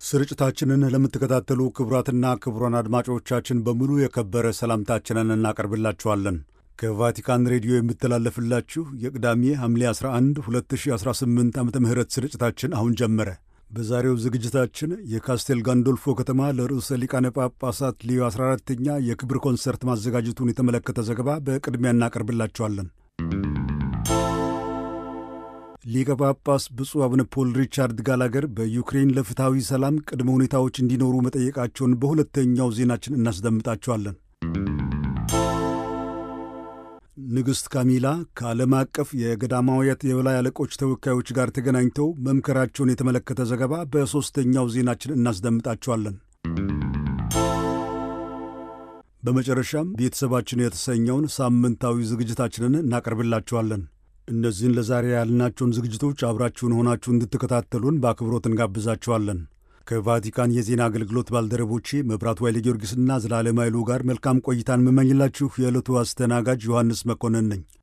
ስርጭታችንን ለምትከታተሉ ክቡራትና ክቡራን አድማጮቻችን በሙሉ የከበረ ሰላምታችንን እናቀርብላችኋለን። ከቫቲካን ሬዲዮ የሚተላለፍላችሁ የቅዳሜ ሐምሌ 11 2018 ዓ ም ስርጭታችን አሁን ጀመረ። በዛሬው ዝግጅታችን የካስቴል ጋንዶልፎ ከተማ ለርዕሰ ሊቃነ ጳጳሳት ሊዮ 14ተኛ የክብር ኮንሰርት ማዘጋጀቱን የተመለከተ ዘገባ በቅድሚያ እናቀርብላችኋለን። ሊቀ ጳጳስ ብፁዕ አቡነ ፖል ሪቻርድ ጋላገር በዩክሬን ለፍትሐዊ ሰላም ቅድመ ሁኔታዎች እንዲኖሩ መጠየቃቸውን በሁለተኛው ዜናችን እናስደምጣቸዋለን። ንግሥት ካሚላ ከዓለም አቀፍ የገዳማውያት የበላይ አለቆች ተወካዮች ጋር ተገናኝተው መምከራቸውን የተመለከተ ዘገባ በሦስተኛው ዜናችን እናስደምጣቸዋለን። በመጨረሻም ቤተሰባችን የተሰኘውን ሳምንታዊ ዝግጅታችንን እናቀርብላችኋለን። እነዚህን ለዛሬ ያልናቸውን ዝግጅቶች አብራችሁን ሆናችሁ እንድትከታተሉን በአክብሮት እንጋብዛችኋለን። ከቫቲካን የዜና አገልግሎት ባልደረቦቼ መብራቱ ኃይለ ጊዮርጊስና ዘላለም ኃይሉ ጋር መልካም ቆይታን የምመኝላችሁ የዕለቱ አስተናጋጅ ዮሐንስ መኮንን ነኝ።